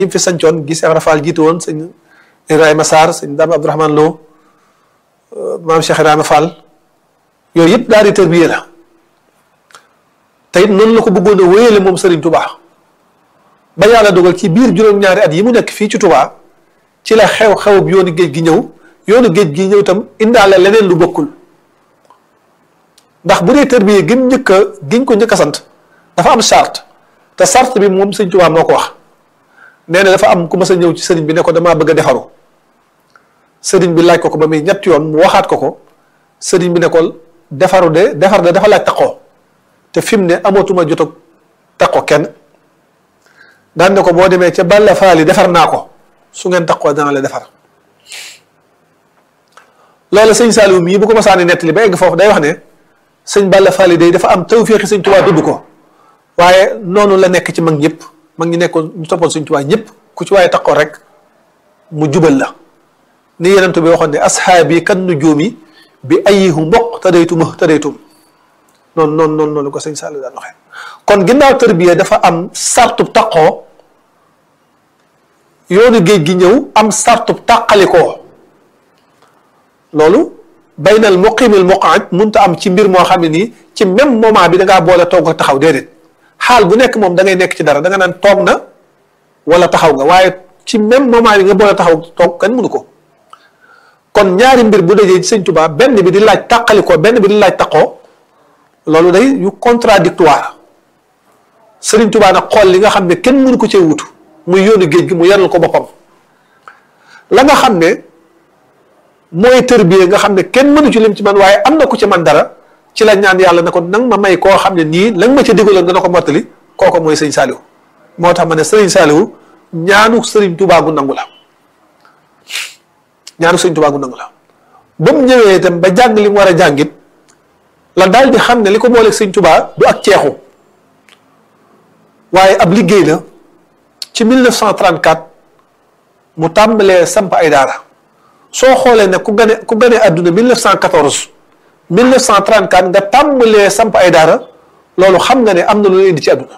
yi fi sancoon gi Cheikh Rafal jiite woon sëñ Ibrahima Sarr sëñ Dame Abdourahmane Lo maam Cheikh Ibrahima Fall yooyu yëpp daal di tërbiye la te it noonu la ko bëggoon a wéyale moom Serigne Touba ba yàlla dogal ci biir juróom-ñaari at yi mu nekk fii ci Touba ci la xew-xew yoonu géej gi ñëw yoonu géej gi ñëw itam indaale leneen lu bokkul ndax bu dee tërbiye gi mu njëkk a giñ ko njëkk a sant dafa am charte te charte bi moom Serigne Touba moo ko wax nee na dafa am ku mas a ñëw ci Serigne bi ne ko damaa bëgg a defaru Serigne bi laaj ko ko ba muy ñett yoon mu waxaat ko ko Serigne bi ne ko defaru de defar de dafa laaj taqoo te fi mu ne amatuma jot a taqoo kenn daan ne ko boo demee ca Balla Faali defar naa ko su ngeen taqoo dana la defar loolu sëñ Saliou mii bu ko masaani nettali ba egg foofu day wax ne sëñ Balla Faali day dafa am tawféexi sëñ Tuubaa dudd ko waaye noonu la nekk ci mag ñëpp mag ñi nekkoon ñu toppoon sëñ Tuubaa ñëpp ku ci waaye taqoo rek mu jubal la ni yeneen bi waxoon ne ashaabi kan nujuumi bi ayihu mboq tadaytum tadaytum noonu noonu noonu noonu ko sëñ Saliou daan waxee kon ginnaaw tërbiya dafa am sartub taqoo yoonu géej gi ñëw am sartub tàqalikoo loolu baynal muqimil muqaad munta am ci mbir moo xam ne nii ci même moment bi da ngaa boole toog ak taxaw déedéet xaal bu nekk moom da ngay nekk ci dara da nga naan toog na wala taxaw nga waaye ci même moment bi nga boole taxaw toog kan mënu ko kon ñaari mbir bu dajee ci sëñ Tuubaa benn bi di laaj tàqalikoo benn bi di laaj taqoo loolu day yu contradictoire sëriñ Tuubaa nag xool li nga xam ne kenn mënu ko cee wutu muy yoonu géej gi mu yaral ko boppam la nga xam ne mooy tërbiye nga xam ne kenn mënu ci lim ci man waaye am na ku ci man dara ci la ñaan yàlla ne ko nang ma may koo xam ne nii la nga ma ca digaloon dana ko mottali kooku mooy sëñ Saliou moo tax ma ne sëriñ Saliou ñaanu sëriñ Tuubaa gu nangu la ñaanu sëriñ Tuubaa gu nangu la ba mu ñëwee itam ba jàng li mu war a jàngit la daal di xam ne li ko booleeg sëñ Tuubaa du ak ceexu waaye ab liggéey la ci 1934 mu tàmbalee samp ay daara soo xoolee ne ku gane ku gane àdduna 1914 1934 nga tàmbalee samp ay daara loolu xam nga ne am na lu leen indi ci àdduna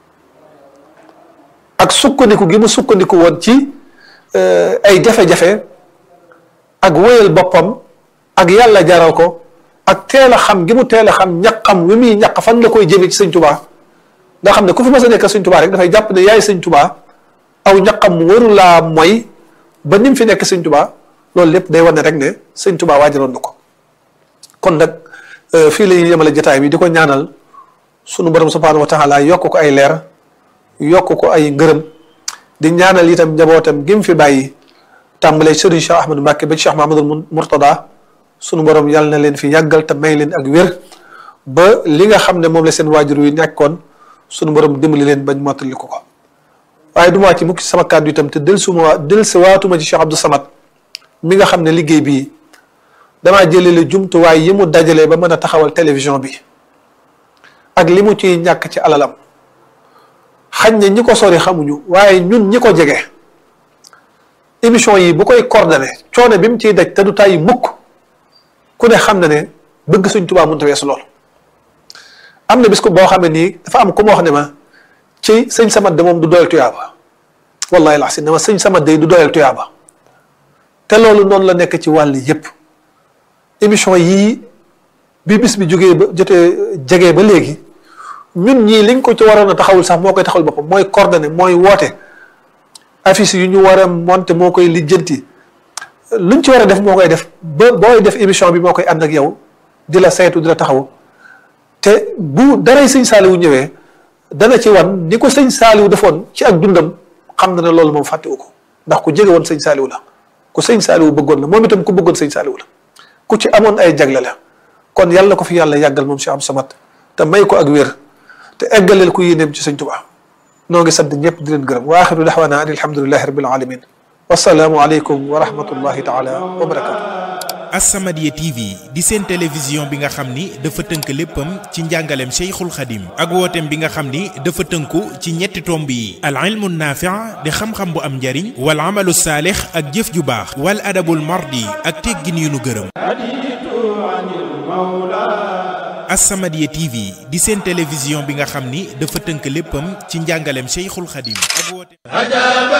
ak sukkandiku gi mu sukkandiku woon ci ay jafe-jafe ak wéyal boppam ak yàlla jaral ko ak teel a xam gi mu teel a xam ñaqam wi muy ñaq fan la koy jëmee ci sëñ Tuubaa nga xam ne ku fi mas a nekk sëñ Tuubaa rek dafay jàpp ne yaay sëñ Tuubaa aw ñaqam waru laa mooy ba ni mu fi nekk sëñ Tuubaa loolu lépp day wane rek ne sëñ Tuubaa waajaloon na ko kon nag fii la ñuy yemale jotaay bi di ko ñaanal sunu borom subhaanahu wa taala yokk ko ay leer yokk ko ay ngërëm di ñaanal itam njabootam gi mu fi bàyyi tàmbalee Serigne Cheikh Ahmadou Mbacke ba Cheikh Mahamadul Mourtada sunu borom yàlla na leen fi yàggal te may leen ak wér ba li nga xam ne moom la seen waajur wi nekkoon sunu borom dimbali leen bañ mottali ko ko waaye du ma ci mukk sama kàddu itam te del suma del si waatuma ci Cheikh Abdou Samad mi nga xam ne liggéey bii damaa jëlele jumtuwaay yi mu dajalee ba mën a taxawal télévision bi ak li mu ciy ñàkk ci alalam xañ ne ñi ko sori xamuñu waaye ñun ñi ko jege émission yi bu koy coordonné coono bi mu ciy daj te du tàyyi mukk ku ne xam na ne bëgg Sëñ Tuubaa mënut a weesu lool am na bis ko boo xam ne nii dafa am ku ma wax ne ma ci sëñ Samad de moom du doyal tuyaaba wallahi la si ne ma sëñ Samad de du doyal tuyaaba te loolu noonu la nekk ci wàll yépp émission yii bi bis bi jógee ba jotee jegee ba léegi ñun ñii liñ ko ci waroon a taxawul sax moo koy taxawul boppam mooy coordonné mooy woote affiche yu ñu war a monté moo koy lijjanti luñ ci war a def moo koy def ba booy def émission bi moo koy ànd ak yow di la saytu di la taxaw te bu daray sëñ Saaliwu ñëwee dana ci wan ni ko sëñ Saaliwu defoon ci ak dundam xam na ne loolu moom fàttewu ko ndax ku jege woon sëñ Saaliwu la ku sëñ Saaliwu bëggoon la moom itam ku bëggoon sëñ Saaliwu la ku ci amoon ay jagle la kon yàlla ko fi yàlla yàggal moom Cheikh Abdou Samad te may ko ak wér te eggaleel ku yéeneem ci sëñ Tuubaa noo ngi sant ñëpp di leen gërëm wa axiru daxwaana an alhamdulilahi rabbil alamin wasalaamu aleykum wa rahmatullahi taala wa barakatu As-Samadiyya TV di seen télévision bi nga xam ni dafa tënk léppam ci njàngaleem Cheikhul Khadim ak wooteem bi nga xam ni dafa tënku ci ñetti tomb yi al ilmu naafi' di xam-xam bu am njariñ wal amalu saalix ak jëf ju baax wal adabul mardi ak teggin yu nu gërëm As-Samadiyya TV di seen télévision bi nga xam ni dafa tënk léppam ci njàngaleem Cheikhul Khadim ak wooteem